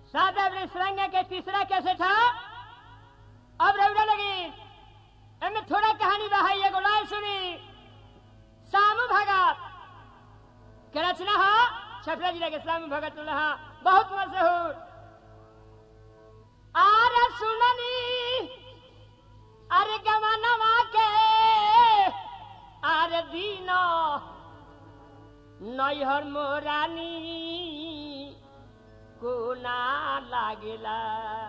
सादा सुरंग के तीसरा कैसे था अब रौड़ा लगी एमे थोड़ा कहानी बा है एगो लाइन सुनी सामू भगत के रचना हा छपरा जिला के सामू भगत रहा बहुत मशहूर आरे सुननी अरे गवानवा के अरे दीनो नैहर मोरानी को ना लागेला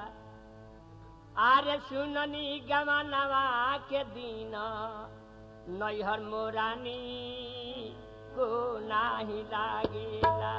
आरे सुननी गवानवा के दिन नैहर मोरानी को नाही लागेला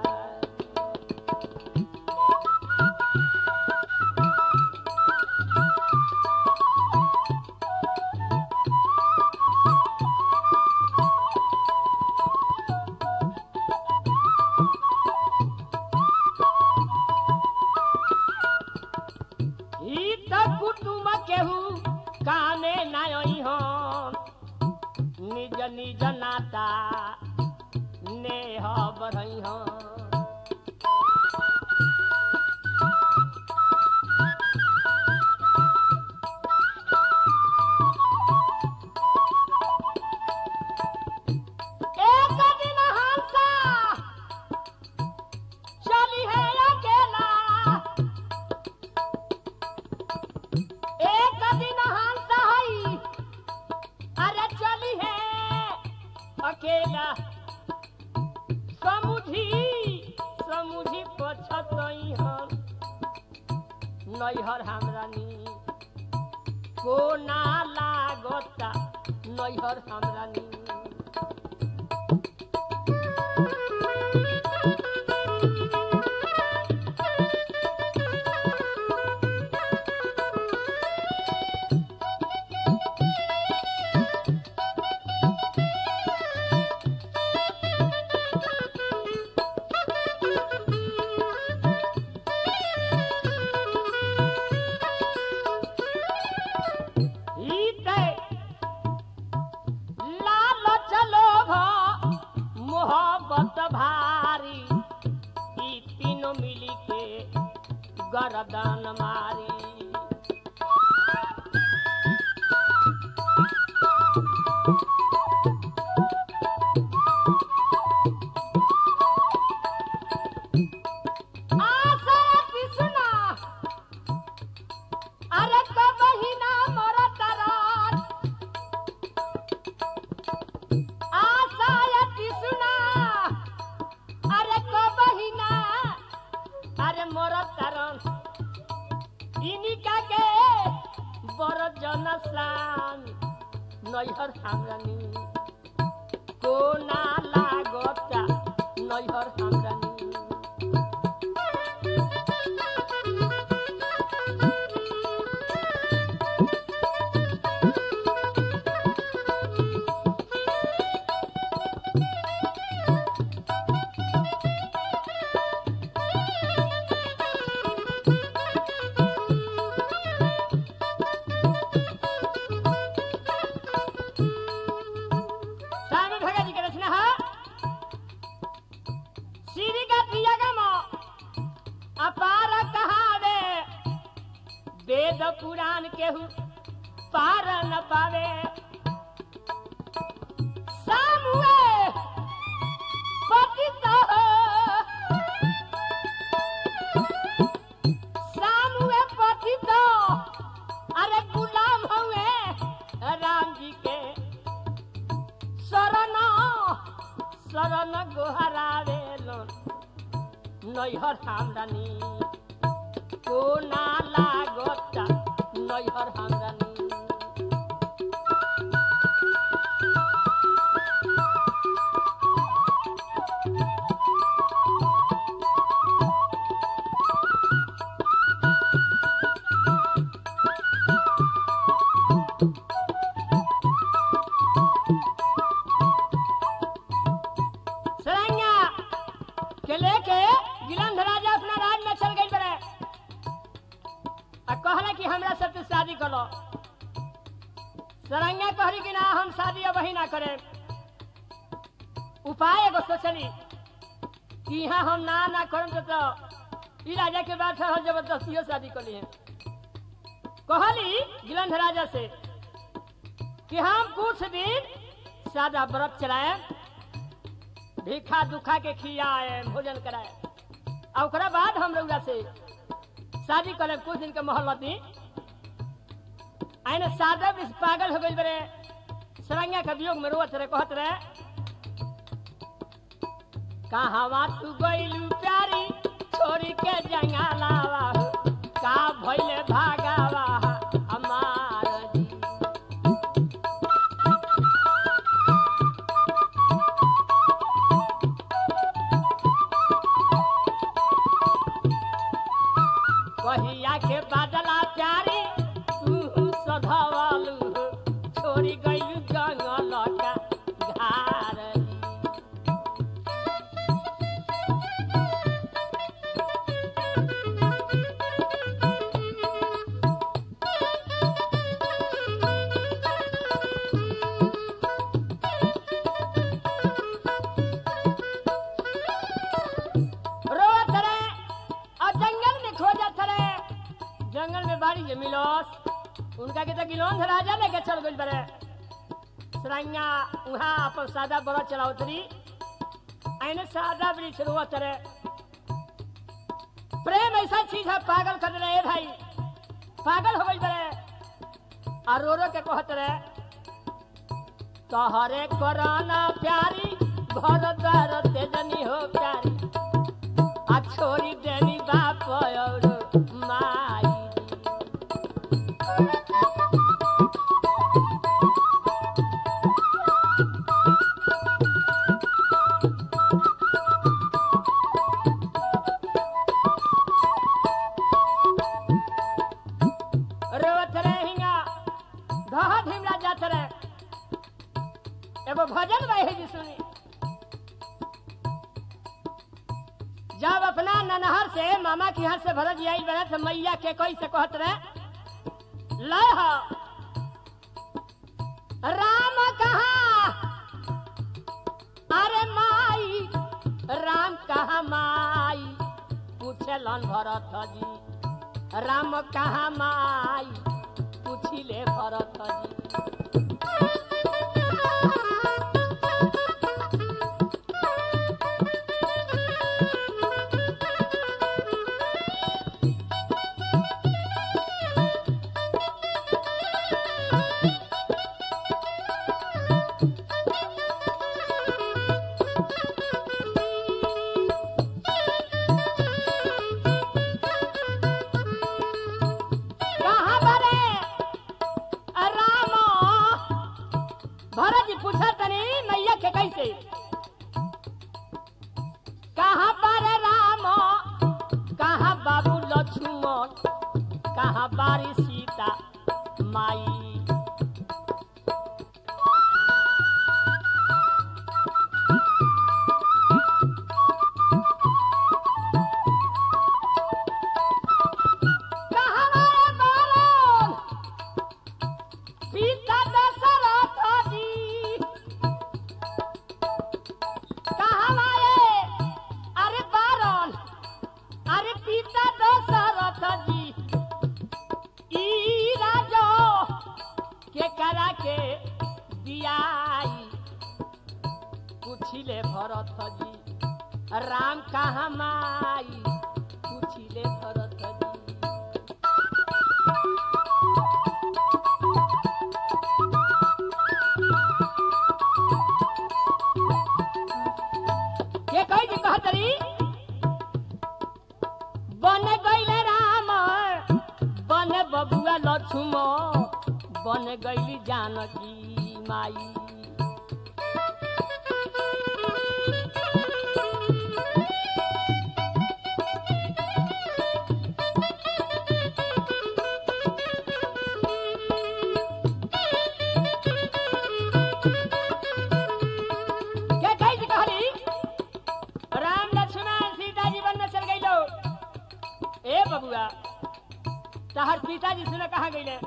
ई त कुटुम केहू कामे नायई हम निज निज नाता नेह बढ़ई हम एक दिन हंसा चली है अकेला एक दिन हंस हई अरे चली है अकेला समुझी समुझी पछतई हन नैहर हमरा नी को ना लागता नैहर हमरा नी ई ते लालच लोभ मोहब्बत भारी ई तीनों मिली के गरदन मारी आशा कृष्णा अरे कबही ना मरत रात आशा कृष्णा अरे कबही ना अरे मरत रन इनिका के बड़ जनसान नैहर सामरानी को ना लागता नैहर सामरानी स्वामी भगत जी के रचना है श्री का प्रियगम अपार कहावे वेद पुराण केहू पार न पावे सामुए पतित सामुए पतित अरे गुलाम हुए राम जी के शरण शरण गोहरावे नैहर हामरानी को ना लागता नैहर हामरानी सरैया के लेके गिलंध राजा अपना राज में चल गई बड़े आ कहला कि हमरा सबसे शादी करो सरैया कहली कि ना हम शादी अब ही ना करे उपाय एगो सोचली कि यहाँ हम ना ना करम तो, तो ई राजा के बाद फिर जबरदस्तियों शादी कर लिए कहली गिलंध राजा से कि हम कुछ दिन सादा व्रत चलाए भीखा दुखा के खियाए भोजन कराए और ओकरा बाद हम रउरा से शादी करे कुछ दिन के मोहल्लत दी आइने सादा भी पागल हो गई बरे सरंगा के वियोग में रोवत रहे कहत रहे कहावा तू गइलू प्यारी छोरी के जंगलावा हो, का भइले भागावा हमार जी कहिया के बादला प्यारी तू सधवलू हो, छोरी गइलू जंगल का घार जी रोत रहे और जंगल में खोजत रहे जंगल में बाड़ी जे मिलोस उनका के तो गिलोंध राजा लेके चल गइल बरे सरंगा उहाँ अपन सादा बड़ा चलावत रही आइने सादा वृक्ष रोवत रहे प्रेम ऐसा चीज है पागल कर रहे भाई पागल हो गइल बरे और रो रो के कहत रहे तोहरे कोरोना प्यारी घर द्वार तेजनी हो प्यारी आ छोरी देनी बाप और माई रोवत रहे हिंगा धहा ढिमला जात रहे एगो भजन बहे जी सुनी जब अपना ननहर से मामा की हर से भरत आई बना तो मैया के कोई से कहत रहे लह राम कहा अरे माई राम कहा माई पूछलन भरत जी राम कहा माई पूछिले भरत जी कहाँ बरे राम भरत जी पूछा तनी मैया के कैसे कहाँ पर राम कहाँ बाबू लक्ष्मण कहाँ बारी सीता माई कहाँ रे बालन? पिता दशरथ जी कहाँ मारे अरे बारन अरे पिता दशरथ जी ई राजो के करा के दियाई पूछिले भरत जी राम कहाँ माई पूछिले भरत जी के कही जी कहत रही बन गईले राम बन बबुआ लक्ष्मण बन गईली जानकी माई के कही जी कहली राम लक्ष्मण सीता जी वन में चल गई लो ए बबुआ तहर पिताजी सुने कहा गईले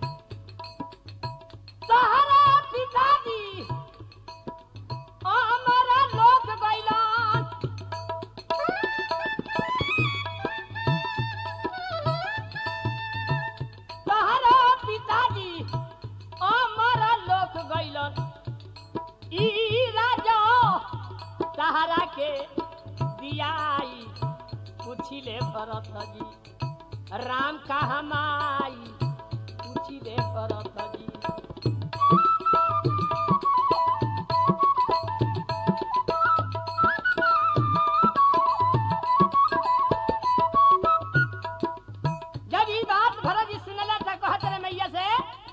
तहरा पिताजी हमारा लोक गईलन पूछिले भरत जी राम कहाँ माई पूछिले भरत जी जब ये बात भरत जी सुनला तो कहत रहे मैया से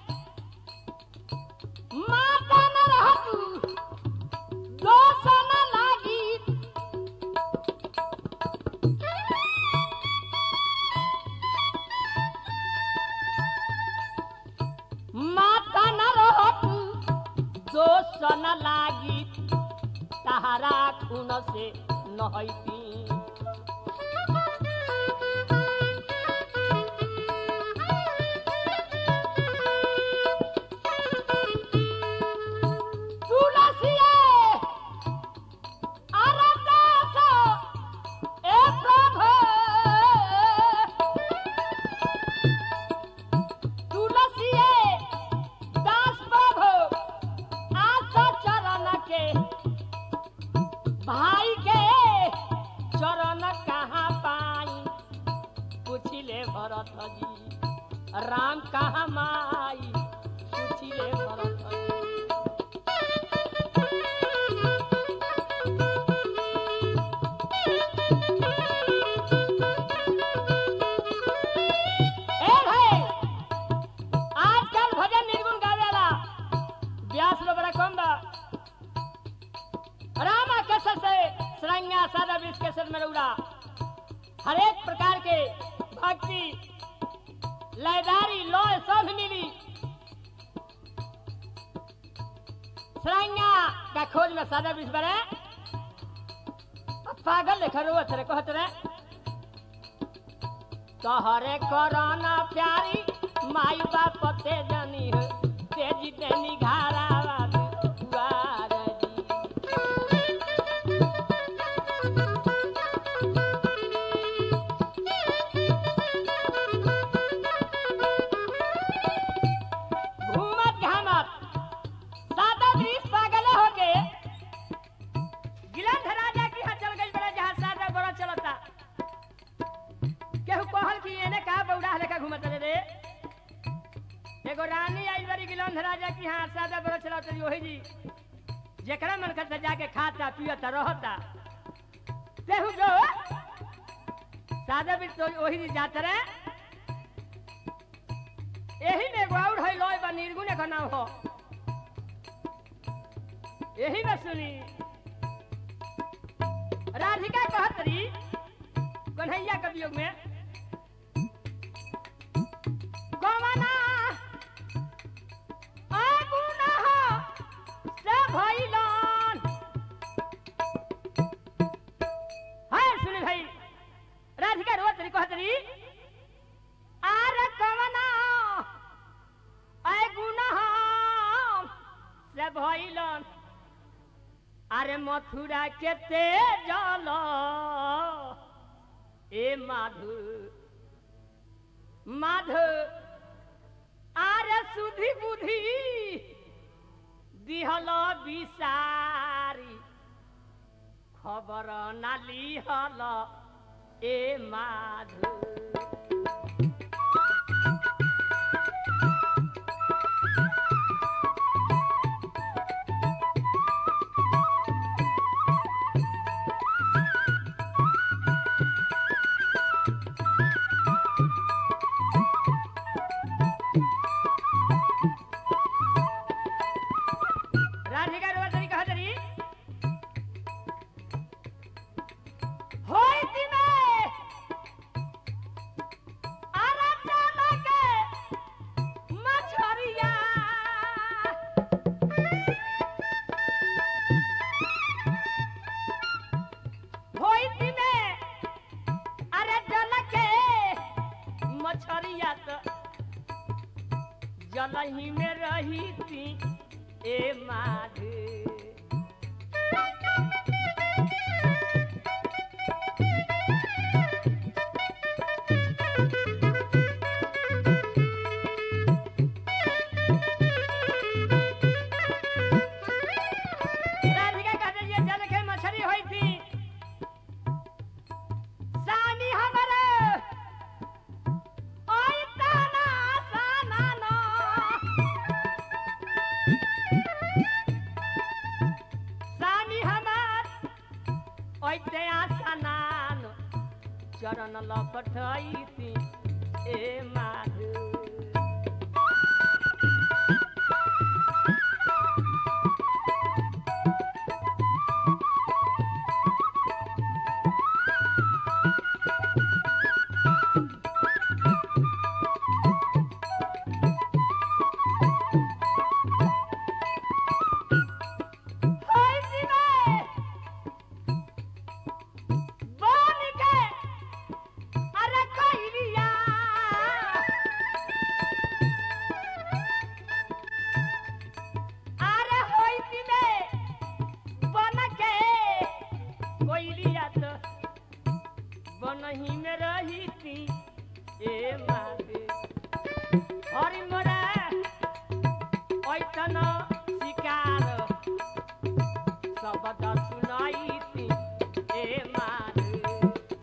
माता न रह तू दोष न लागी माता न रह तू दोष न लागी तहारा खून से नहैती तुलसिए अरदास ए प्रभु तुलसिए दास प्रभु आस चरण के भाई के चरण कहाँ पाई पूछिले भरत जी राम कहाँ माई पूछिले भरत जी ए भाई आजकल भजन निर्गुण गावेला व्यास लो बड़ा कम बा रामा कसर से सरंगा सादा विष केसर में उड़ा हर एक प्रकार के भक्ति लयदारी लय सब मिली सरंगा का खोज में सादा विष बने अब पागल लेखा रोवत रहे कहत रहे तहरे करना प्यारी माई बाप ते जनी हो तेजी ते निघारा दुआर जी घूमत घामत सादा ब्रिज पागल हो के गिलंध राजा की यहाँ चल गई बड़ा जहाँ सादा बड़ा चलता केहू कहल कि एने का बौड़ा लेखा घूमत रे रे एगो रानी आइल बारी गिलंध राजा की यहाँ सादा बड़ा चलत रही ओही जी जेकरा मन करता जाके खाता पियता रहता तेहू जो सादा भी तो ओही जी जात रहे यही में एगो और है लोय बा निर्गुण का नाम हो यही में सुनी राधिका कहत रही कन्हैया के वियोग में गवना आगुना से भइलन हाय सुनी भाई राधिका रोत रही कहत रही आर कवना आगुना से भइलन अरे मथुरा के तेजल ए माधु माधु आरे सुधि बुद्धि दिहल बिसारी खबर ना लिहल ए माधु राधिका रोवतरी कहतरी होई दिने आराटा लगे मछरिया होई दिने अरे जल के मछरिया तो जलही में रही थी ए माधु राधिका कहते ये जल के मछली हुई थी सानी हम चरण लपटैती ए माधु हाय जीवे बन के अरे कहिलिया अरे होई जीवे बन के कोइलिया तो बनही में रही थी ए माते हरि मोरा ऐतन शिकार शब्द सुनाई ए माधु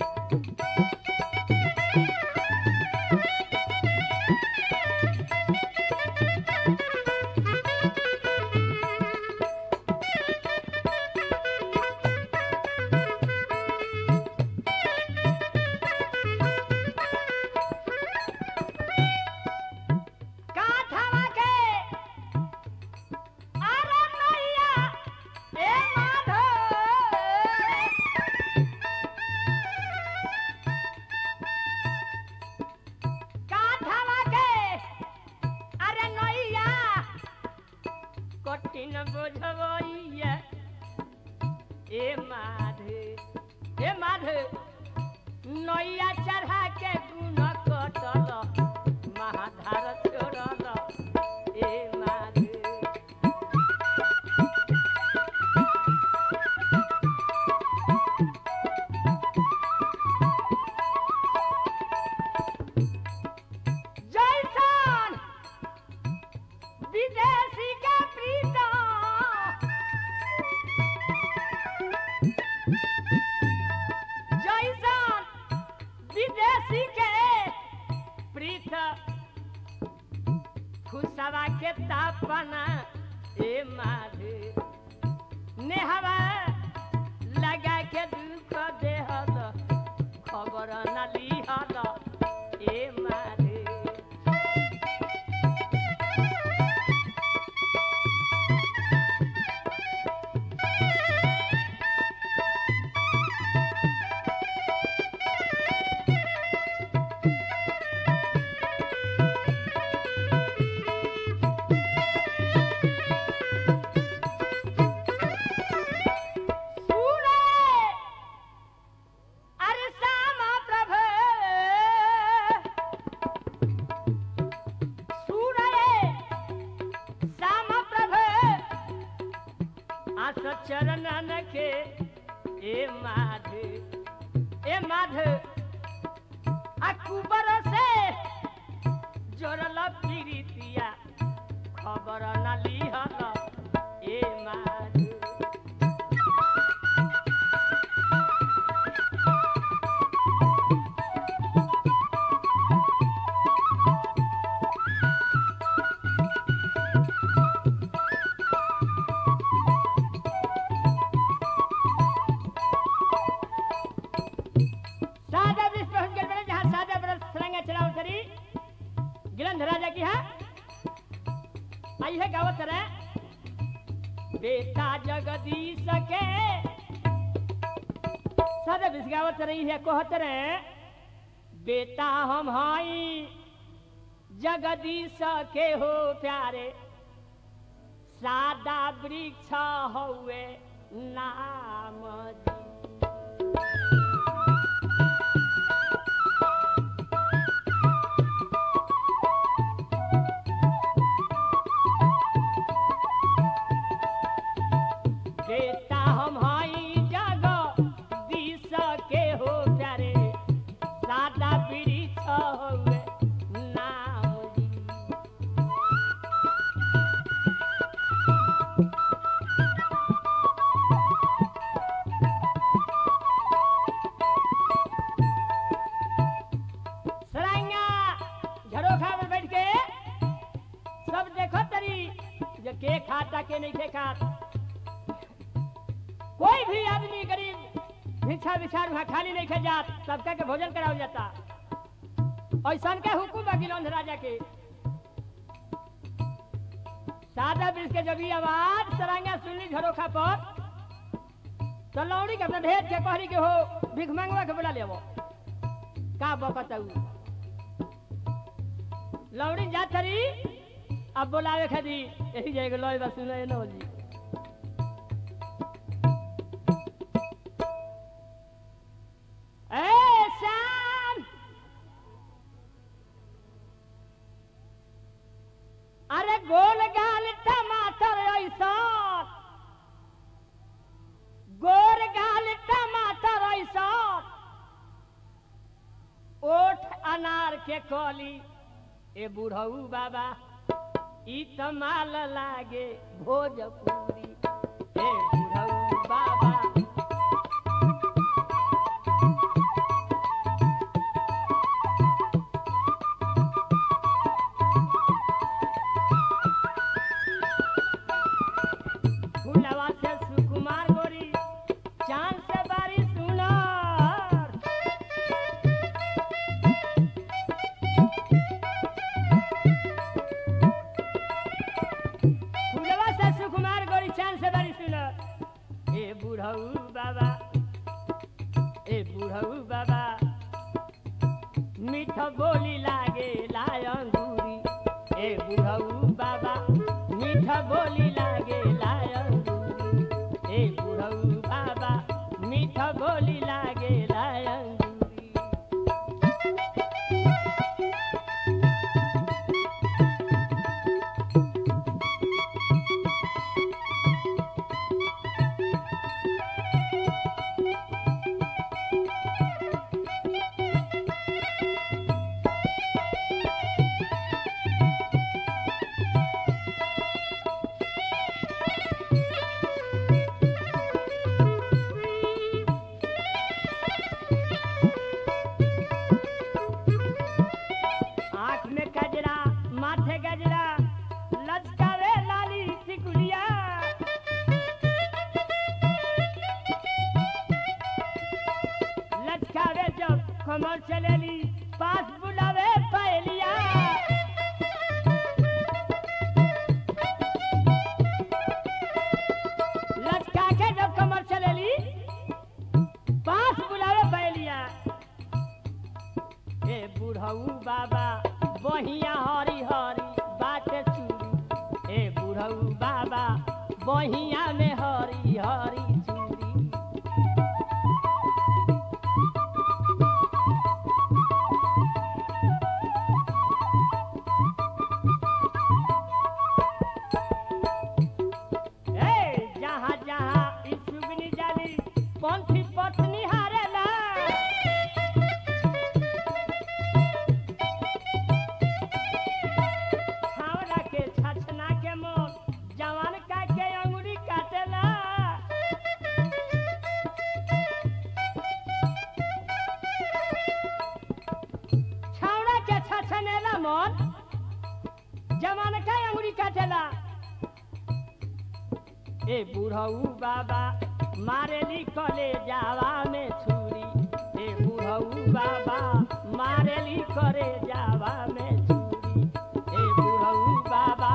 काठवा के अरे मैया ए माधो काठवा के अरे नैया कठिन बुझबैया ए माधे ए माधे नैया चढ़ा के गुण कटल महाधार छोड़ल ए माधे जैसन विदेशी के प्रीतम जैसन विदेशी के प्रीत खुशवा के तापना ए माधे नेहवा लगा के दुख देहल खबर न लिहल ए माधे सूरे अरे श्यामा प्रभु सूरे श्यामा प्रभु आस चरणन के ए माधे ए माधे अकुबर से जोरल प्रीतिया खबर न लिहल ए माधे सादा विश्व पहुंच गए बने जहाँ सादा बरस सरंगा चलाओ सरी गिलंध राजा की है आई है गावत तरह बेटा जगदीश के सादा विश्व गावत रही है कहत रहे बेटा हम हाई जगदीश के हो प्यारे सादा वृक्ष हुए नाम जी बेटा हम हाई जग दिस के हो प्यारे सादा वृक्ष हुए नाम जी सराइया झरोखा में बैठ के सब देखो तरी जे के खाता के नहीं के खात कोई भी आदमी गरीब भिक्षा बिछा बिछार वहाँ खाली नहीं खे जात सबका के भोजन करावल जाता ऐसन के हुकुम बा गिलौंध राजा के सादा ब्रिज के जब ई आवाज सरांगा सुनली झरोखा पर तो लौड़ी के अपना ढेर के कहरी के हो भिख मंगवा के बोला लेवो का बकतऊ लौड़ी जा थरी अब बोलावे खदी यही जाएगा लोई बस सुने न होली ए श्याम अरे गोल गाल टमाटर ऐसा गोर गाल टमाटर ऐसा ओठ अनार के कली ए बुढ़ऊ बाबा ई त माल लागे भोजपुरी ए बुढ़ऊ बाबा फूलवा से सुकुमार गोरी चांद से बारी सुनार फूलवा से सुकुमार गोरी चांद से बारी सुनार ए बुढ़ऊ बाबा ए बुढ़ऊ बाबा मीठ बोली लागे लाय अंगूरी ए बुढ़ऊ बाबा मीठ बोली लागे लाय अंगूरी ए बुढ़ऊ बाबा मीठ बोली लागे लाय अंगूरी आँख में गजरा माथे गजरा लचकावे लाली टिकुलिया लचकावे जब कमर चलेली पास बुलावे पहलिया लचका के जब कमर चलेली पास बुलावे पहलिया ए बुढ़ऊ बाबा बहिया हरी हरी बाटे चूड़ी ए बुढ़ऊ बाबा बहिया में हरी हरी चूड़ी ए जहाँ जहाँ ई सुगनी जाली पंथी पत्नी हारेला छावला के छछना के मोर जवान का के अंगुरी काटेला छावड़ा के छछनेला मोर जवान का अंगुरी काटेला ए बुढ़ऊ बाबा मारेली कले जावा में छुरी ए बुढ़ऊ बाबा मारेली करे जावा में छुरी ए बुढ़ऊ बाबा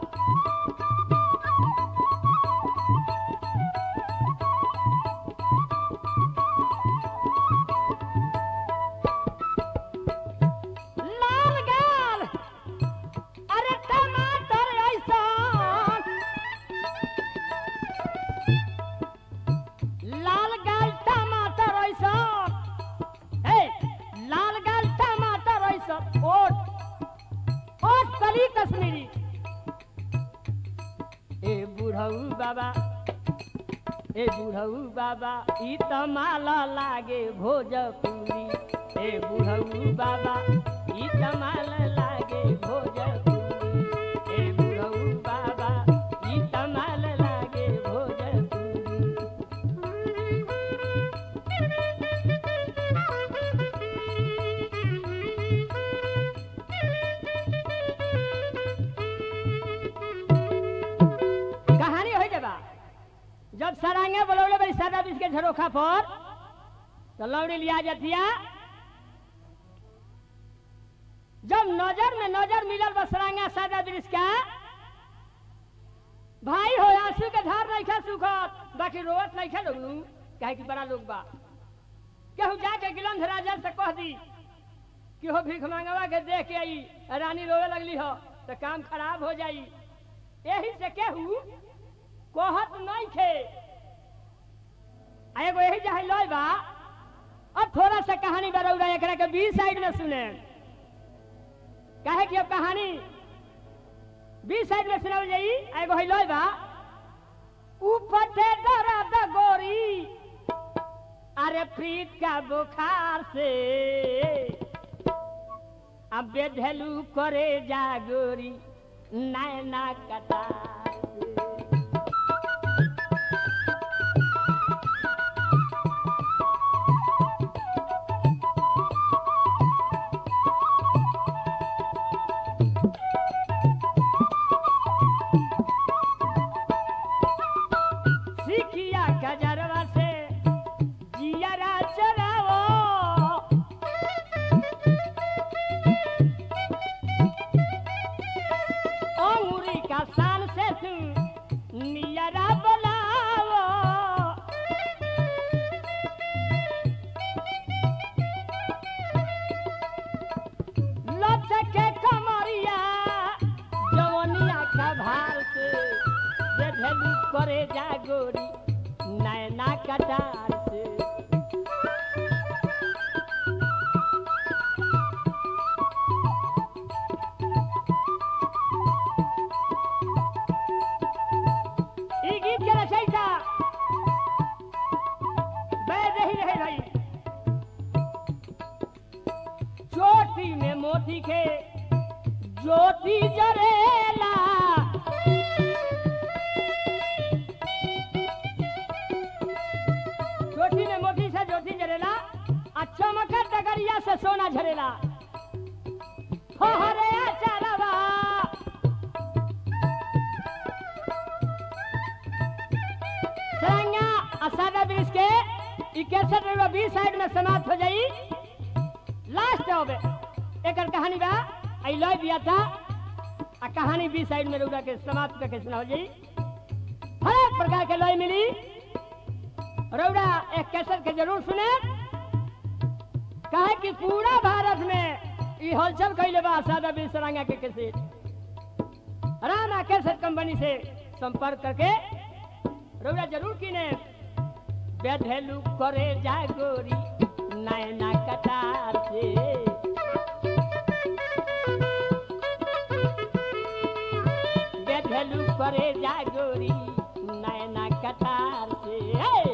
लाल गाल अरे टमाटर ऐसा लाल गाल टमाटर ऐसा ए लाल गाल टमाटर ऐसा ओट ओट कली कश्मीरी ए बुढ़ऊ बाबा ए बुढ़ऊ बाबा ई त माला लागे भोजपुरी ए बुढ़ऊ बाबा ई त माला लागे भोजपुरी ए बुढ़ऊ बाबा ई त माला लागे भोजपुरी कहानी हो जबा जब सरांगे बोलौले बड़ी सादा बीच के झरोखा पर तो लौड़ी लिया जतिया जब नजर में नजर मिलल बसरांगा सादा दृश्य का भाई हो आंसू के धार नहीं खा सुखत बाकी रोवत नहीं खा लोग नु, काहे कि बड़ा लोग बा केहू जाके गिलंध राजा से कह दी कि हो भीख मांगवा के देख के आई रानी रोवे लगली हो तो काम खराब हो जाई यही से केहू कहत नहीं खे आ एगो यही जहाँ लय बा अब थोड़ा सा कहानी बरौरा एकरा के बी साइड में सुने काहे कि अब कहानी बी साइड में सुनावल जाई आ एगो है लय बा ऊपर से डरा द गोरी अरे प्रीत का बुखार से अब बेधलू करे जागोरी नैना कटार से। सिकिया गजरवा से जियरा चरावो अंगुरी का शान से तू नियरा बोलावो लचके कमरिया जवनिया का भार से जे भेलू करे जागोरी नैना कटार से ई गीत के रचयिता बैद ही रहे भाई चोटी में मोती के ज्योति जरेला चोटी में मोती से ज्योति जरेला आ चमकर डगरिया से सोना झरेला हो हरे चरवा सरंगा असादा ब्रिज के इकसठ रुपया बीस साइड में समाप्त हो जाई लास्ट अब एकर कहानी बा आई लय दिया था आ कहानी बी साइड में रुका के समाप्त करके सुना हो जाई हर एक प्रकार के लय मिली रौड़ा एक कैसेट के जरूर सुने कहे कि पूरा भारत में ई हलचल कैले बा सादा बीस सरंगा के कैसेट रामा कैसेट कंपनी से संपर्क करके रौड़ा जरूर किने बेधेलू करे जागोरी नैना कटार से बेधेलू करे जागोरी नैना कटार से हे!